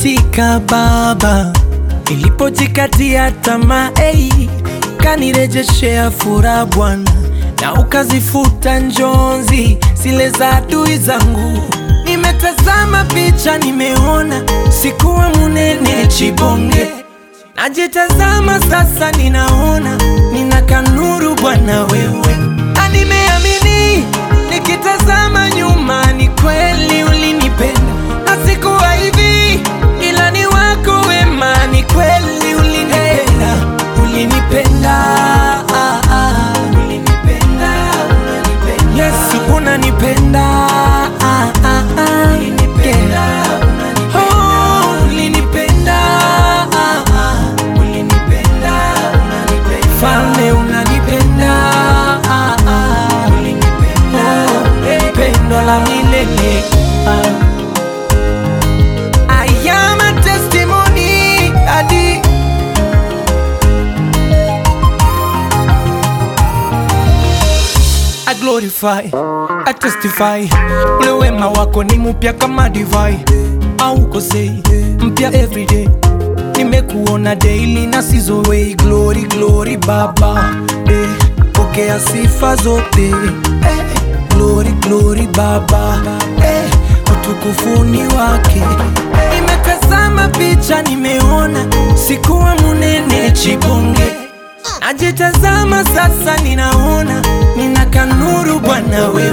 katika Baba, nilipojikatia tamaa hey, kanirejeshea furaha Bwana, na ukazifuta njonzi zile za adui zangu. Nimetazama picha, nimeona sikuwa munene chibonge, najitazama sasa, ninaona nina kanuru Bwana wewe, na nimeamini nikitazama nyuma, ni kweli ulinipenda na sikuwa hivi, ila ni wako wema, ni kweli ulinipenda, ulinipenda, ah, ah, ulinipenda, unanipenda. Yesu unanipenda, ah, ah, ah, yeah. Oh, ulinipenda, ah, ah, Falme unanipenda, ah, ah, Oh, pendo la milele ah. I am a testimony, Adi. I glorify, I testify, ule wema wako ni mpya kama divai, haukosei, mpya everyday. Nimekuona daily na sizowei, glory glory Baba, eh, pokea sifa zote, eh, glory glory Baba, eh, utukufuni wake. Nimetazama picha, nimeona sikuwa munene chibonge Najitazama sasa, ninaona nina kanuru Bwana we